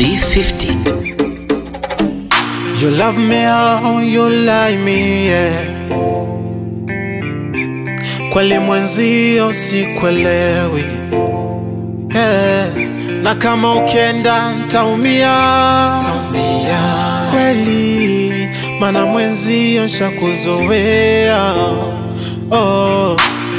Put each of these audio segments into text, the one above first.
V50. You love me how you like me, yeah. Kweli mwenzio sikwelewi, yeah. Na kama ukienda ntaumia kweli, mana mwenzio shakuzoea oh.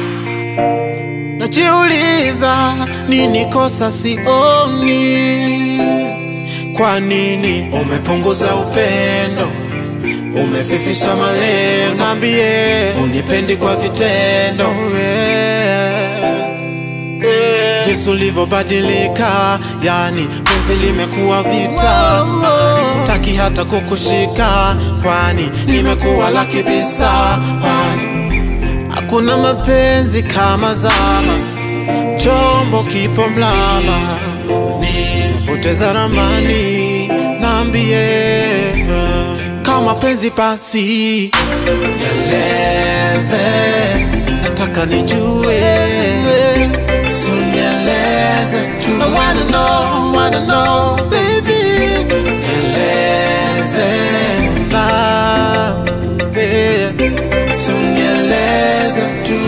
Najiuliza nini kosa sioni, kwa nini umepunguza upendo, umefifisha malengo, niambie unipendi kwa vitendo yeah. Yeah. Jinsi ulivyobadilika, yani penzi limekuwa vita, taki hata kukushika, kwani nimekuwa la kibisa, kwani Hakuna mapenzi kama zama, chombo kipo mlama, nimepoteza ramani, naambie kama penzi basi nieleze, nataka nijue, so nieleze tu. I wanna know, wanna know, baby, nieleze na babe, so nieleze tu.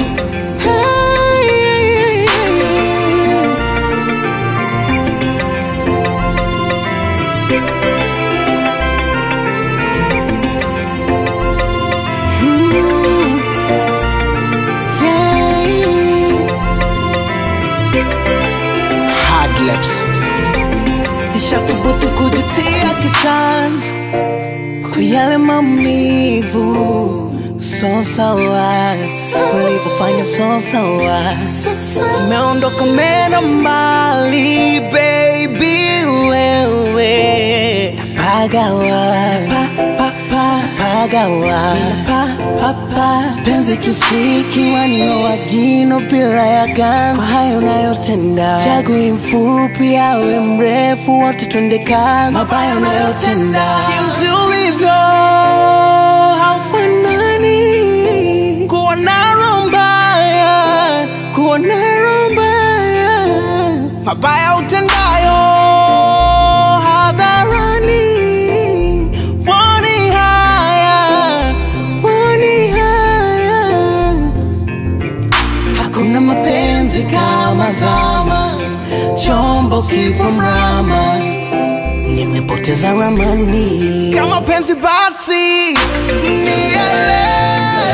Hey, hard lips nishathubutu kujutia kitanzi kwa yale maumivu so sawa ulivyofanya so sawa umeondoka mena mbali baby wewe pagawa pa, pa, pa, pagawa pa, pa, pa. penzi kisiki waninoa jino bila ya ganzi kwa hayo unayotenda chagui mfupi awe mrefu wote twende kazi mabaya unayotenda jinsi ulivyo haufanani kuwa na roho mbaya kuwa na roho mbaya mabaya utendayo hadharani woni haya woni haya hakuna mapenzi kama zama chombo kipo mrama nimepoteza ramani kama penzi basi nieleze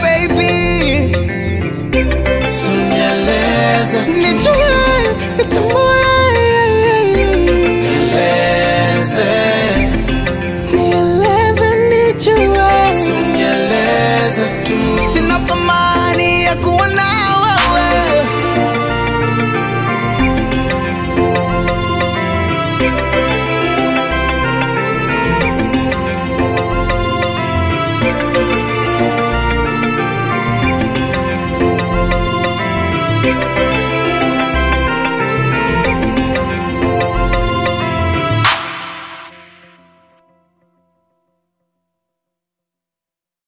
baby So nieleze tu. nijue nitamani